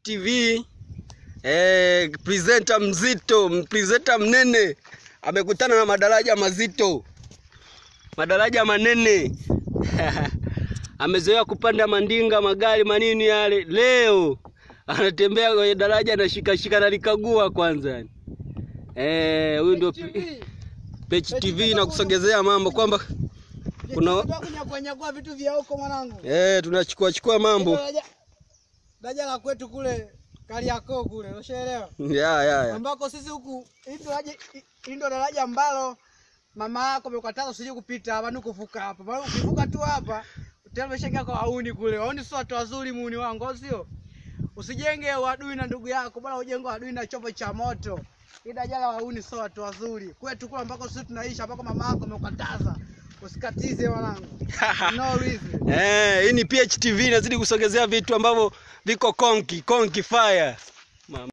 TV eh, presenter mzito, presenter mnene amekutana na madaraja mazito, madaraja manene amezoea kupanda mandinga, magari manini yale, leo anatembea kwenye daraja anashikashika nalikagua kwanza. Eh, huyu ndio Pechi TV na kusogezea mambo kwamba kuna kunyakua vitu vya huko mwanangu. eh, tunachukua chukua mambo Daraja- Daraja la kwetu kule Kariakoo kule, ushaelewa? ya ya ya Ambako sisi huku hii ndo daraja hii ndo daraja ambalo mama yako amekataza usije kupita hapa, ni kuvuka hapa. Maana ukivuka tu hapa tayari umeshaingia kwa wauni kule. Wauni sio watu wazuri muuni wangu, au sio? Usijenge uadui na ndugu yako, bora ujenge uadui na chombo cha moto. Hii daraja la wauni sio watu wazuri. Kwetu kule ambako sisi tunaishi ambako mama yako amekataza. Usikatize mwanangu. No reason. eh, hii ni PHTV inazidi kusogezea vitu ambavyo viko konki konki fire.